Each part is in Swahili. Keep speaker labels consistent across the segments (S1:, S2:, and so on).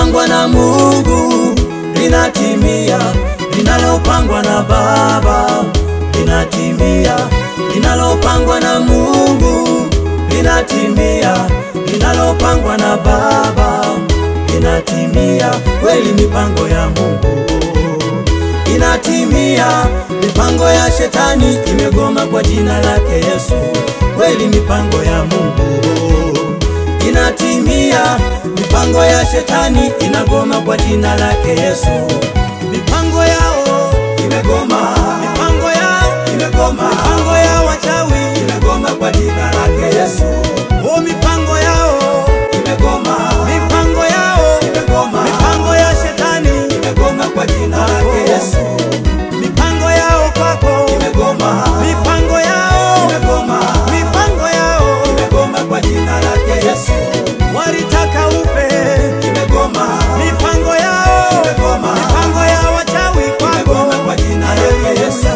S1: linalopangwa na Mungu linatimia, linalopangwa na Baba linatimia, linalopangwa na Mungu linatimia, linalopangwa na Baba linatimia. Kweli mipango ya Mungu inatimia, mipango ya shetani imegoma kwa jina lake Yesu. Kweli mipango ya Mungu inatimia, mipango ya shetani inagoma kwa jina lake Yesu. Mipango yao imegoma, mipango yao imegoma, mipango ya wachawi imegoma kwa jina lake Yesu. Oh, mipango yao imegoma, mipango yao imegoma, mipango ya shetani imegoma kwa jina lake Yesu. Mipango yao kwako imegoma, mipango yao imegoma, mipango yao imegoma kwa jina lake Yesu. Walitaka upe imegoma, mipango yao imegoma, mipango ya wachawi kwako imegoma kwa jina lake Yesu.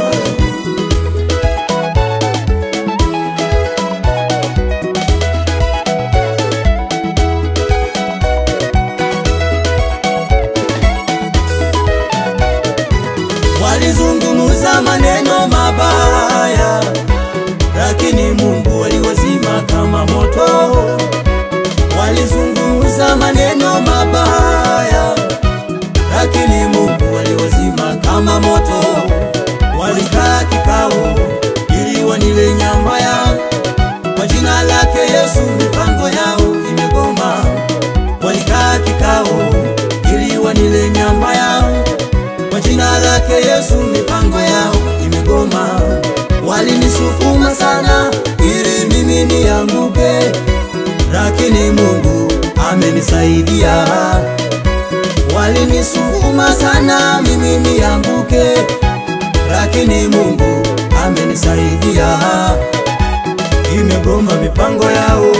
S1: Walizungumza maneno mabaya, lakini Mungu aliwazima kama moto. Walizungumza maneno mabaya, lakini Mungu aliwazima kama moto. Walikaa kikao ili wanile nyama ya kwa jina lake Yesu, mipango yao imegoma. Walikaa kikao ili wanile nyama yao kwa jina lake Yesu, mipango yao imegoma. Walinisukuma sana ili mimi nianguke, lakini Mungu amenisaidia. Walinisukuma sana mimi nianguke, lakini Mungu amenisaidia. Imegoma mipango yao,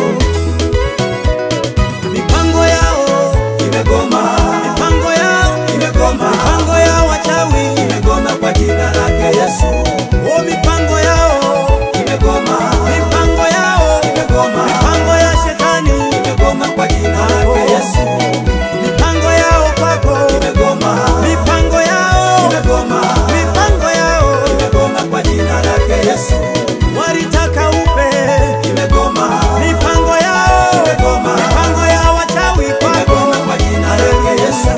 S1: mipango yao imegoma, mipango yao imegoma, mipango ya wachawi imegoma kwa jina lake Yesu. Oh, mipango yao imegoma, mipango yao imegoma, mipango ya shetani imegoma kwa jina lake Yesu. Mipango yao kwako imegoma, mipango yao imegoma, mipango yao imegoma kwa jina lake Yesu. Walitaka upe imegoma, mipango yao imegoma, mipango ya wachawi kwako imegoma kwa jina lake Yesu.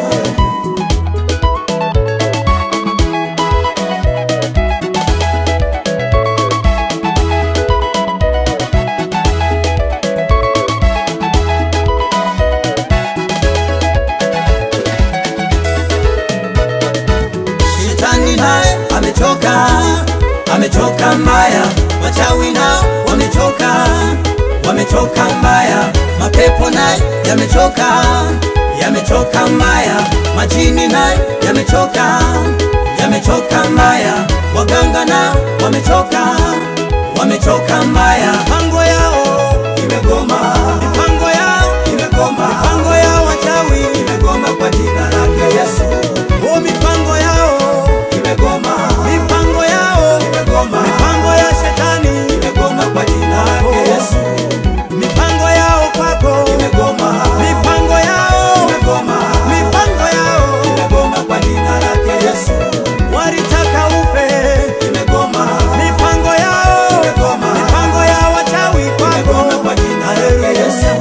S1: Shetani naye amechoka, amechoka mbaya. Wachawi nao wamechoka, wamechoka mbaya. Mapepo naye yamechoka, yamechoka mbaya. Majini naye yamechoka, yamechoka mbaya. Waganga nao wamechoka, wamechoka mbaya. Mipango yao imegoma, mipango yao imegoma, mipango ya wachawi imegoma kwa jina lake Yesu. Oh, mipango yao imegoma, mipango yao imegoma, mipango ya shetani imegoma kwa jina lake Yesu. Mipango yao kwako imegoma, mipango yao imegoma, mipango yao imegoma kwa jina lake Yesu. Walitaka upe imegoma, mipango yao imegoma, mipango ya wachawi kwako imegoma kwa jina lake Yesu.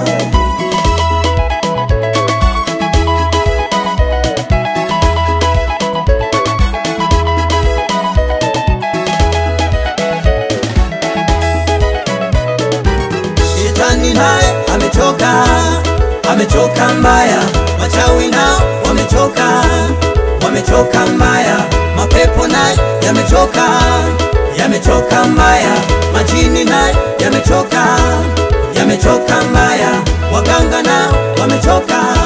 S1: Shetani naye amechoka, amechoka mbaya. Wachawi nao wamechoka, wamechoka mbaya. Mapepo naye yamechoka, yamechoka mbaya. Majini naye yamechoka, yamechoka mbaya. Waganga nao wamechoka,